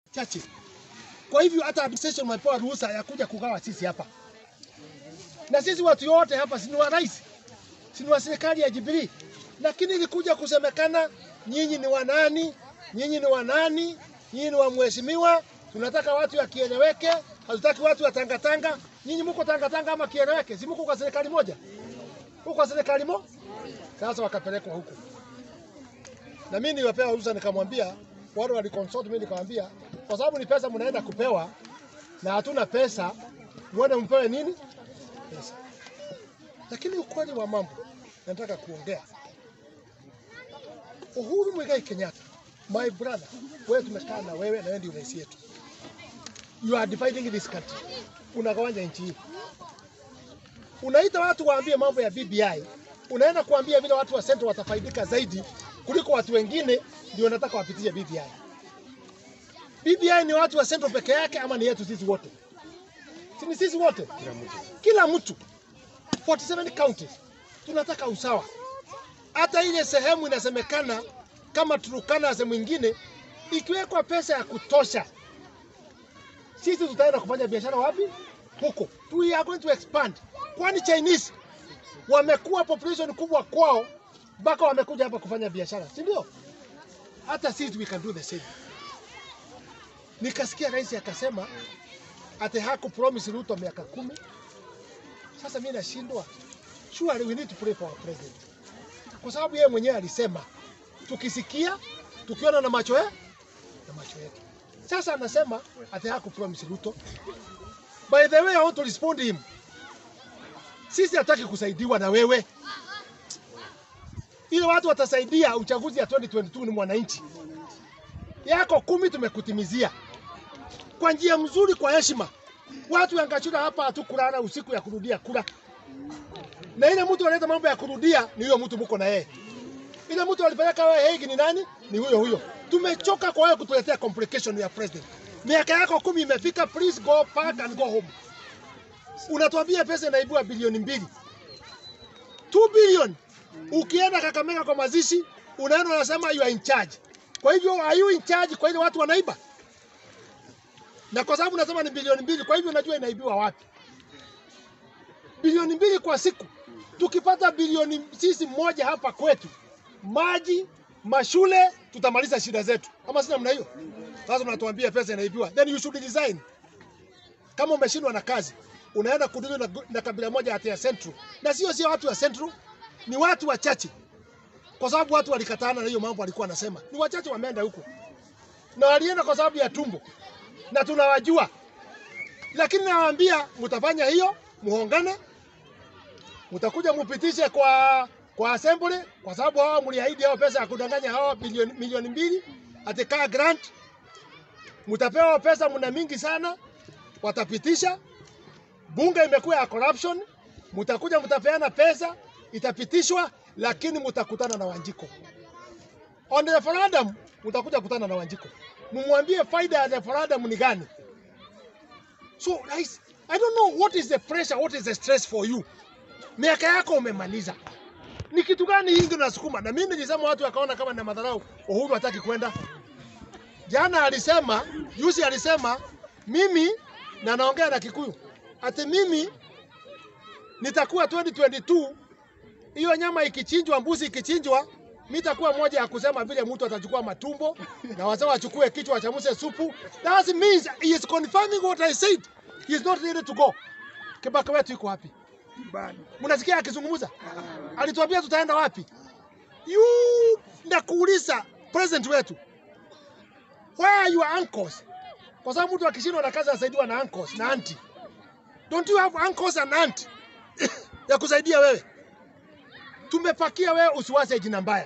chache. Kwa hivyo hata administration wamepewa ruhusa ya kuja kugawa sisi hapa, na sisi watu wote hapa si ni wa rais, si ni wa serikali ya Jubilee, lakini ilikuja kusemekana nyinyi ni wanani, nyinyi ni wanani, nyinyi ni wa mheshimiwa. Tunataka watu wakieleweke, hatutaki watu wa tangatanga. Nyinyi mko tangatanga ama kieleweke? Si mko kwa serikali moja, mko kwa serikali mo. Sasa wakapelekwa huku, na mimi niliwapewa ruhusa, nikamwambia wale waliconsult mimi, nikamwambia kwa sababu ni pesa mnaenda kupewa na hatuna pesa, mwende mpewe nini pesa. Lakini ukweli wa mambo nataka kuongea, Uhuru Muigai Kenyatta, my brother, wewe tumekaa na wewe na wewe ndio rais yetu. You are dividing this country, unagawanya nchi hii. Unaita watu waambie mambo ya BBI, unaenda kuambia vile watu wa Central watafaidika zaidi kuliko watu wengine, ndio wanataka wapitishe BBI. BBI ni watu wa Central peke yake ama ni yetu sisi wote? Si ni sisi wote, kila mtu 47 counties tunataka usawa. Hata ile sehemu inasemekana kama Turukana sehemu ingine, ikiwekwa pesa ya kutosha, sisi tutaenda kufanya biashara wapi? Huko we are going to expand, kwani Chinese wamekuwa population kubwa kwao mpaka wamekuja hapa kufanya biashara, si ndio? Hata sisi we can do the same. Nikasikia rais akasema ati haku promise Ruto miaka kumi. Sasa mimi nashindwa, surely we need to pray for our president, kwa sababu yeye mwenyewe alisema tukisikia, tukiona na macho yetu na macho yetu. Sasa anasema ati haku promise Ruto. By the way, I want to respond him. Sisi hataki kusaidiwa na wewe, ile watu watasaidia uchaguzi ya 2022 ni mwananchi yako kumi tumekutimizia kwa njia mzuri, kwa heshima. Watu ya Ngachura hapa hatukulala usiku ya kurudia kura, na ile mtu analeta mambo ya kurudia ni huyo mtu mko na yeye. Ile mtu alipeleka wewe Hague ni nani? Ni huyo huyo. Tumechoka kwa wewe kutuletea complication ya president. Miaka yako kumi imefika, please go back and go home. Unatuambia pesa inaibua bilioni mbili 2 billion. Ukienda Kakamega kwa mazishi, unaenda unasema you are in charge. Kwa hivyo are you in charge kwa ile watu wanaiba? Na kwa sababu nasema ni bilioni mbili, kwa hivyo unajua inaibiwa wapi? Bilioni mbili kwa siku. Tukipata bilioni sisi moja hapa kwetu, maji, mashule, tutamaliza shida zetu. Ama sina namna hiyo? Sasa unatuambia pesa inaibiwa. Then you should resign. Kama umeshindwa na kazi, unaenda kudili na, na kabila moja hata ya Central. Na sio sio watu wa Central, ni watu wachache kwa sababu watu walikatana na hiyo mambo alikuwa anasema. Ni wachache wameenda huko na walienda kwa sababu ya tumbo, na tunawajua, lakini nawaambia mtafanya hiyo, muongane, mtakuja mupitishe kwa kwa assembly, kwa sababu hawa mliahidi hao pesa ya kudanganya hawa bilioni milioni mbili atikaa grant, mtapewa pesa, mna mingi sana, watapitisha. Bunge imekuwa ya corruption, mtakuja mtapeana pesa, itapitishwa lakini mutakutana na Wanjiko. On the referendum mutakuja kukutana na Wanjiko, mumwambie faida ya referendum ni gani. So guys, I don't know what is the pressure, what is the stress for you. Miaka yako umemaliza, ni kitu gani hii ndio nasukuma? Na mimi nilisema watu wakaona kama na madharau, Uhuru hataki kwenda. Jana alisema, juzi alisema mimi na naongea na Kikuyu ati mimi nitakuwa 2022 hiyo nyama ikichinjwa, mbuzi ikichinjwa, mimi takuwa moja ya kusema vile mtu atachukua matumbo na wazee wachukue kichwa wachamuse supu. That means he is confirming what I said. He is not ready to go. Kibaka wetu iko wapi? Mnasikia akizungumza? Alituambia tutaenda wapi? You nakuuliza president wetu. Where are your uncles? Kwa sababu mtu akishindwa na kazi anasaidiwa na uncles na auntie. Don't you have uncles and aunt ya kusaidia wewe? tumepakia wewe usiwaze jina mbaya.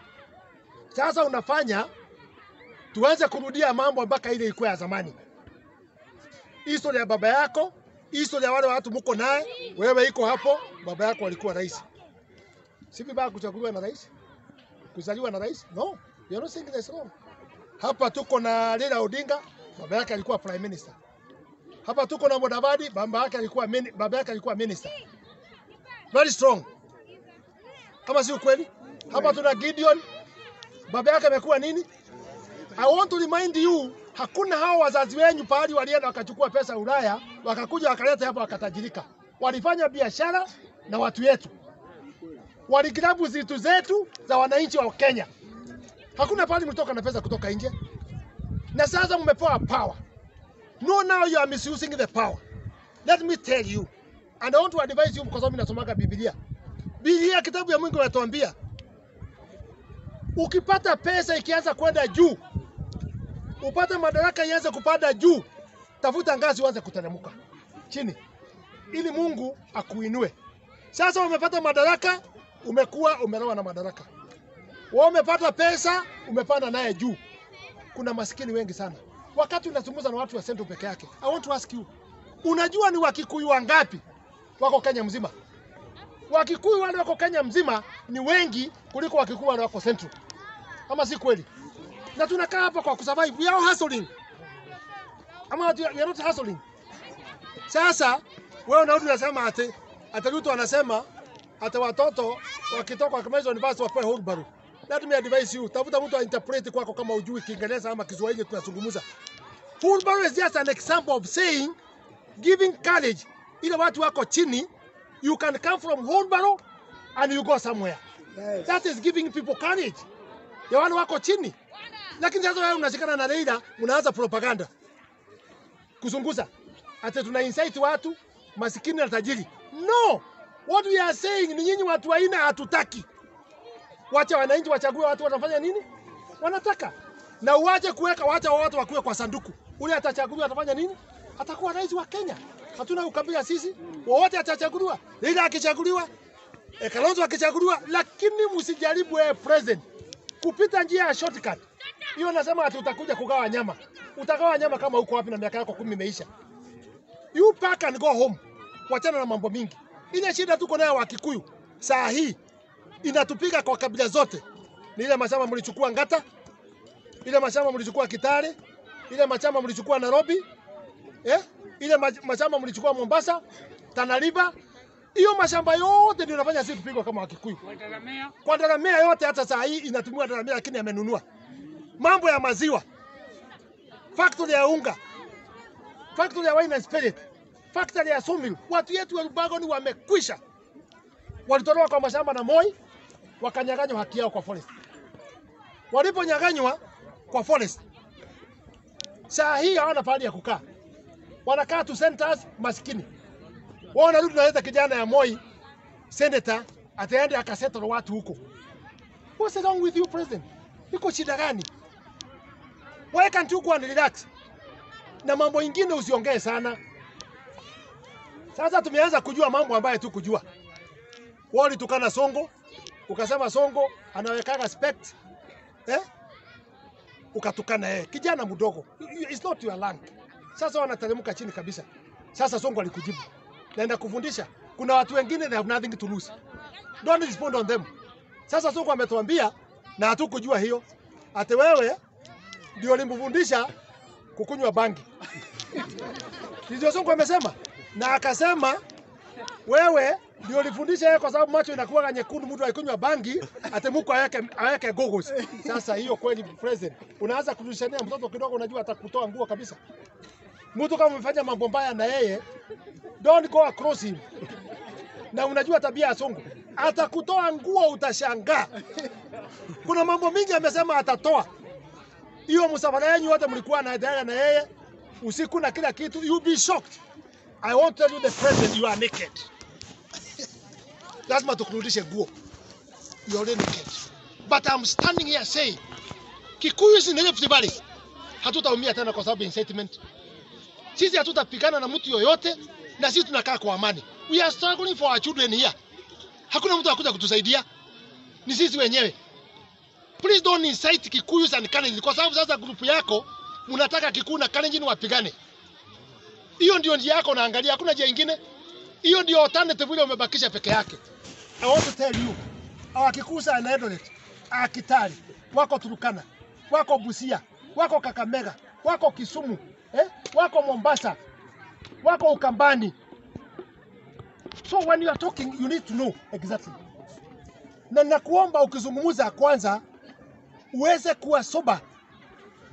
Sasa unafanya tuanze kurudia mambo mpaka ile ilikuwa ya zamani. Historia ya baba yako, historia ya wale watu mko naye, wewe iko hapo. Baba yako alikuwa rais, si vibaya kuchaguliwa na rais, kuzaliwa na rais? No, you are not saying this wrong. Hapa tuko na Raila Odinga, baba yake alikuwa prime minister. Hapa tuko na Mudavadi, baba yake alikuwa mini, baba yake alikuwa minister. Very strong kama si ukweli. Hapa tuna Gideon, baba yake amekuwa nini? I want to remind you Hakuna hao wazazi wenyu pahali walienda wakachukua pesa Ulaya, wakakuja wakaleta hapa wakatajirika. Walifanya biashara na watu wetu, waligrabu zitu zetu za wananchi wa Kenya. Hakuna pahali mlitoka na pesa kutoka nje, na sasa mmepewa power. No, now you are misusing the power. Let me tell you, and I want to advise you, kwa sababu nasomaga Biblia. Biblia kitabu ya Mungu inatuambia ukipata pesa ikianza kwenda juu, upate madaraka ianze kupanda juu, tafuta ngazi uanze kuteremka chini, ili Mungu akuinue. Sasa umepata madaraka, umekuwa umeroa na madaraka. Wewe umepata pesa, umepanda naye juu. Kuna maskini wengi sana. Wakati unazungumza na watu wa Central peke yake, I want to ask you, unajua ni Wakikuyu wangapi wako Kenya mzima? Wakikuyu wale wako Kenya mzima ni wengi kuliko Wakikuyu wale wako Central, ama si kweli? Na tunakaa hapa kwa kusurvive, we are all hustling, ama we are not hustling. Sasa wewe unarudi unasema ati ati Ruto anasema ati watoto wakitoka wakimaliza university wapewe wheelbarrow. Let me advise you, tafuta mtu ainterpret kwako kama ujui Kiingereza ama Kiswahili tunazungumza. Wheelbarrow is just an example of saying giving courage ile watu wako chini you can come from wheelbarrow and you go somewhere. Yes. That is giving people courage. Ya wale wako chini. Lakini sasa wewe unashikana na Raila, unaanza propaganda. Kuzunguza. Ati tuna incite watu masikini na tajiri. No. What we are saying ni nyinyi watu waina hatutaki. Wacha wananchi wachague watu wanafanya nini? Wanataka. Na uache kuweka wacha watu wakuwe kwa sanduku. Ule atachaguliwa atafanya nini? Atakuwa rais wa Kenya. Hatuna ukabila sisi. Wowote atachaguliwa. Raila akichaguliwa, eh, Kalonzo akichaguliwa, lakini msijaribu eh, president kupita njia ya shortcut. Hiyo nasema ati utakuja kugawa nyama. Utagawa nyama kama uko wapi na miaka yako kumi imeisha. You pack and go home. Wachana na mambo mingi. Ile shida tuko nayo wa Kikuyu saa hii inatupiga kwa kabila zote. Ni ile mashamba mlichukua Ngata, ile mashamba mlichukua Kitale, ile mashamba mlichukua Nairobi, eh? ile mach- mashamba mlichukua Mombasa, Tana River. Hiyo mashamba yote ndio inafanya sisi tupigwa kama Wakikuyu. Kwa daramea yote hata saa hii inatumiwa daramea, lakini amenunua. Mambo ya maziwa, factory ya unga, factory ya wine and spirit, factory ya sawmill. Watu yetu wa Lubagoni wamekwisha, walitolewa kwa mashamba na Moi, wakanyang'anywa haki yao kwa forest. Waliponyang'anywa kwa forest, saa hii hawana pahali ya kukaa, wanakaa tu centers maskini. Wao wanarudi naleta kijana ya Moi senator ataende akasettle watu huko. What's wrong with you president? Iko shida gani? Why can't you go and relax? Na mambo ingine usiongee sana. Sasa tumeanza kujua mambo ambayo tu kujua. Wao ulitukana Songo, ukasema Songo anawekaga spect. Eh? Ukatukana yeye. Kijana mdogo. It's not your rank. Sasa wanateremka chini kabisa. Sasa Songo alikujibu. Naenda kufundisha. Kuna watu wengine they have nothing to lose. Don't respond on them. Sasa Sonko ametuambia na hatukujua hiyo. Ate wewe ndio ulimfundisha kukunywa bangi. Ndio Sonko amesema. Na akasema wewe ndio ulifundisha yeye kwa sababu macho inakuwa nyekundu, mtu akikunywa bangi ate muko aweke aweke goggles. Sasa hiyo kweli president, unaanza kutushania mtoto kidogo, unajua atakutoa nguo kabisa. Mtu kama umefanya mambo mbaya na yeye, don't go across him. Na unajua tabia ya Sonko, atakutoa nguo, utashangaa. Kuna mambo mingi amesema atatoa. Hiyo msafara yenu wote mlikuwa na dada na yeye usiku na kila kitu, you be shocked. I won't tell you the president you are naked. Lazima tukurudishe nguo. You are already naked. But I'm standing here saying Kikuyu si Rift Valley. Hatutaumia tena kwa sababu ya incitement. Sisi hatutapigana na mtu yoyote na sisi tunakaa kwa amani. We are struggling for our children here. Hakuna mtu akuja kutusaidia. Ni sisi wenyewe. Please don't incite Kikuyu and Kalenjin kwa sababu sasa grupu yako mnataka Kikuyu na Kalenjin wapigane. Hiyo ndio njia yako naangalia, hakuna njia ingine. Hiyo ndio alternative ile umebakisha peke yake. I want to tell you, our Kikuyu and Eldoret, our Kitale, wako Turukana, wako Busia, wako Kakamega, wako Kisumu, eh? wako Mombasa, wako Ukambani. So when you are talking, you need to know exactly. Na nakuomba ukizungumza kwanza uweze kuwa soba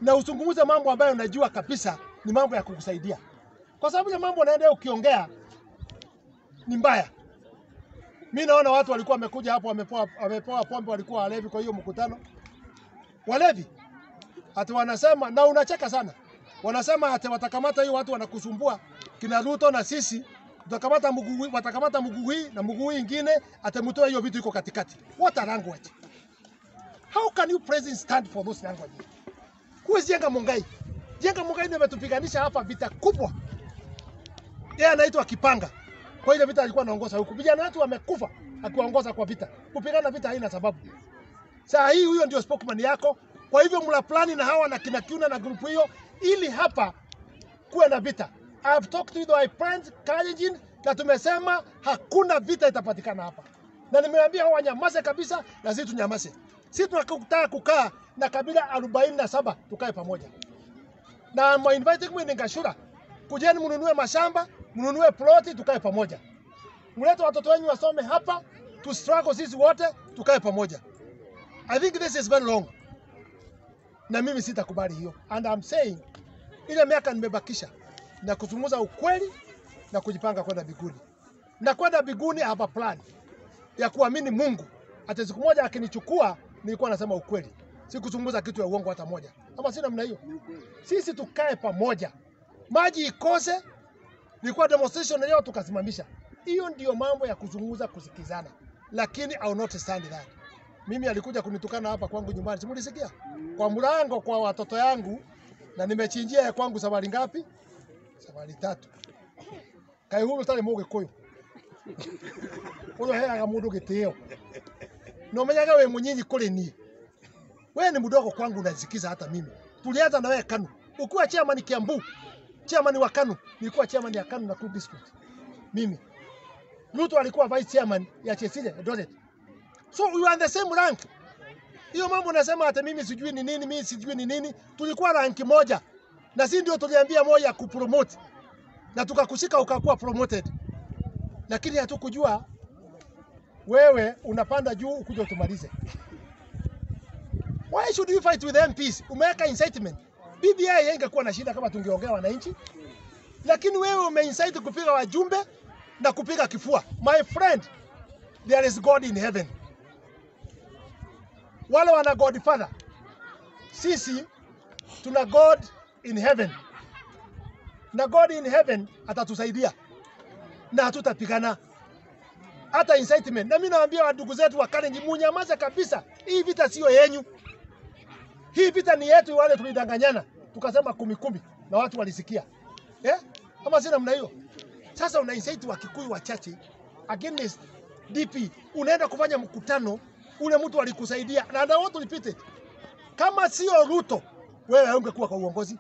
na usungumuze mambo ambayo unajua kabisa ni mambo ya kukusaidia, kwa sababu ya mambo unaenda ukiongea ni mbaya. Mi naona watu walikuwa wamekuja hapo wamepoa, wamepoa pombe, walikuwa walevi kwa hiyo mkutano, walevi ati wanasema, na unacheka sana, wanasema ati watakamata hiyo watu wanakusumbua kina Ruto na sisi tutakamata mguu, watakamata mguu hii na mguu hii ingine, atamtoa hiyo vitu iko katikati. What a language! How can you president stand for those language? Huwezi Jenga Mungai. Jenga Mungai ndio ametupiganisha hapa vita kubwa. Yeye anaitwa Kipanga. Kwa ile vita alikuwa anaongoza huku. Vijana wetu wamekufa akiwaongoza kwa vita. Kupigana vita haina sababu. Saa hii huyo ndio spokesman yako. Kwa hivyo mla plani na hawa na kina Kiuna na grupu hiyo ili hapa kuwe na vita. I have talked with my friends Kalenjin na tumesema hakuna vita itapatikana hapa, na nimeambia hao wanyamaze kabisa, na sisi tunyamaze. Sisi tunataka kukaa na kabila arobaini na saba tukae pamoja, na I'm inviting me Ngashura, kujeni mnunue mashamba, mnunue ploti, tukae pamoja, mlete watoto wenyu wasome hapa, tu struggle sisi wote, tukae pamoja. I think this is very long, na mimi sitakubali hiyo, and I'm saying ile miaka nimebakisha na kuzungumza ukweli na kujipanga kwenda biguni. Na kwenda biguni hapa plan ya kuamini Mungu. Hata siku moja akinichukua, nilikuwa nasema ukweli, sikuzungumza kitu ya uongo hata moja, ama sina namna hiyo. Sisi tukae pamoja, maji ikose. Nilikuwa demonstration leo tukasimamisha. Hiyo ndio mambo ya kuzungumza, kusikizana, lakini I will not stand that. Mimi alikuja kunitukana hapa kwangu nyumbani, simulisikia kwa mlango kwa watoto yangu, na nimechinjia ya kwangu safari ngapi? Safari tatu. Kai huru tari muge kuyu. Uyo heaga mundu gitio. No menyaga we munyinyi kuri ni. We ni mdogo kwangu unasikiza hata mimi. Tulianza na wewe Kanu. Ukiwa chairman Kiambu, chairman wa Kanu, nilikuwa chairman ya Kanu na Kuru district. Mimi. Ruto alikuwa vice chairman ya Chesile Eldoret. So we are the same rank. Hiyo mambo nasema hata mimi sijui ni nini, mimi sijui ni nini. Tulikuwa ranki moja. Na si ndio tuliambia moja ya kupromote. Na tukakushika ukakuwa promoted. Lakini hatukujua wewe unapanda juu ukuja utumalize. Why should you fight with MPs? Umeweka incitement. BBI ingekuwa na shida kama tungeongea wananchi. Lakini wewe umeincite kupiga wajumbe na kupiga kifua. My friend, there is God in heaven. Wale wana God Father. Sisi tuna God in heaven. Na God in heaven atatusaidia na hatutapigana hata incitement. Na mimi nawaambia ndugu zetu wa Kalenjin, munyamaze kabisa. Hii vita sio yenyu, hii vita ni yetu. Wale tulidanganyana tukasema kumi kumi na watu walisikia eh? Ama si namna hiyo? Sasa una incite wa Kikuyu wachache against DP, unaenda kufanya mkutano ule mtu alikusaidia na na watu lipite. Kama sio Ruto, wewe haungekuwa kwa uongozi.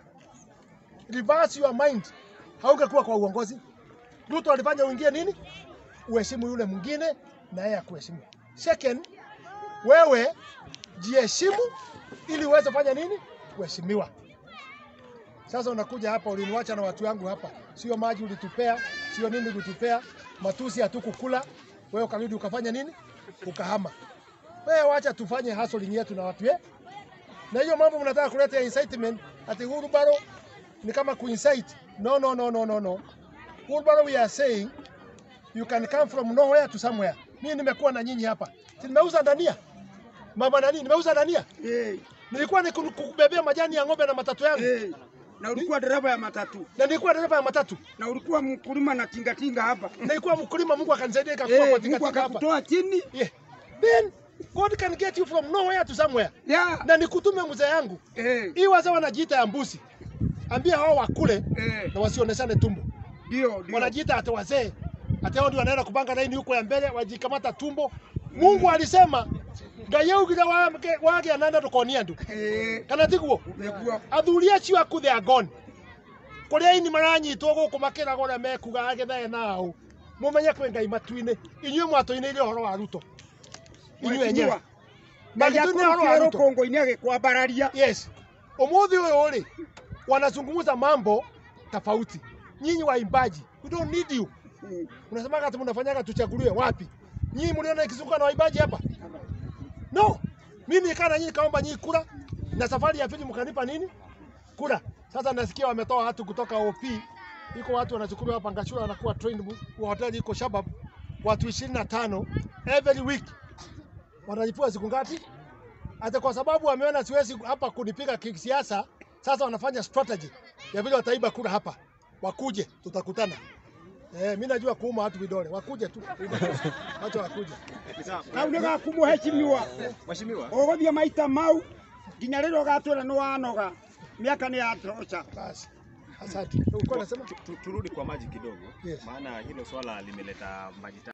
Reverse your mind, haungekuwa kwa uongozi. Ruto alifanya uingie nini? Uheshimu yule mwingine na yeye akuheshimu. Second, wewe jiheshimu ili uweze fanya nini? Kuheshimiwa. Sasa unakuja hapa, uliniwacha na watu wangu hapa, sio maji ulitupea, sio nini ulitupea, matusi hatukukula, wewe ukarudi ukafanya nini? Ukahama. Wewe wacha tufanye hustling yetu na watu eh? Na hiyo mambo mnataka kuleta ya incitement ati Uhuru Baro ni kama kuincite. No, no, no, no, no, no. Uhuru Baro we are saying you can come from nowhere to somewhere. Mimi nimekuwa na nyinyi hapa. Si nimeuza dania? Mama nani? Nimeuza dania? Eh, Nilikuwa ni kubebea majani ya ng'ombe na matatu yangu. eh, na ulikuwa dereva ya matatu Na nilikuwa dereva ya matatu. na ulikuwa mkulima na tingatinga hapa Nilikuwa mkulima, Mungu akanisaidia ikakuwa eh, kwa Mungu tingatinga hapa. akakutoa chini Yeah. Then God can get you from nowhere to somewhere. ya Na nikutume mzee yangu. eh, Hii wazee wanajiita ya mbuzi. Ambia hao wakule eh, na wasioneshane tumbo. ndio ndio Wanajiita hata wazee. Hata hao ndio wanaenda kupanga laini huko ya mbele wajikamata tumbo. Mungu alisema ngayeugira wage wage ananda tukonia ndu. eh, Kana tiguo? umekuwa athuri acio aku they are gone kuria ini maranyitwo guku makiraga uria mekuga agethae nao mumenye kwi ngai matu-inĩ inyuĩ mwatũinĩire ũhoro wa ruto inyuĩ enyewe magĩtũinĩra ũhoro wa ruto kongo-inĩ agĩkwambararia yes ũmũthĩ ũyũ rĩ wanazungumza mambo tofauti nyinyi waimbaji we don't need you Mm, unasemaga ati mnafanyaga tuchaguliwe wapi nyinyi mliona ikizunguka na waimbaji hapa no mimi nikaa na nyinyi kaomba nyinyi kura na safari ya pili mkanipa nini? Kura. Sasa nasikia wametoa watu kutoka OP, iko watu wanachukuliwa hapa Ngachura wanakuwa trained wa hoteli iko Shabab, watu 25 every week wanalipua siku ngapi? Hata kwa sababu wameona siwezi hapa kunipiga kisiasa, sasa wanafanya strategy ya vile wataiba kura hapa, wakuje tutakutana. Eh, mimi najua kuuma watu vidole, wakuje tu, wacha wakuje. kau nä gakumuhecimiwa Mheshimiwa, ågåthiä maita mau nginya rä rä a å gatwä ra nä wanoga mä aka nä yatoca Basi, asante. Ulikuwa unasema tu- tu- turudi kwa maji kidogo, Yes. maana hilo swala limeleta maji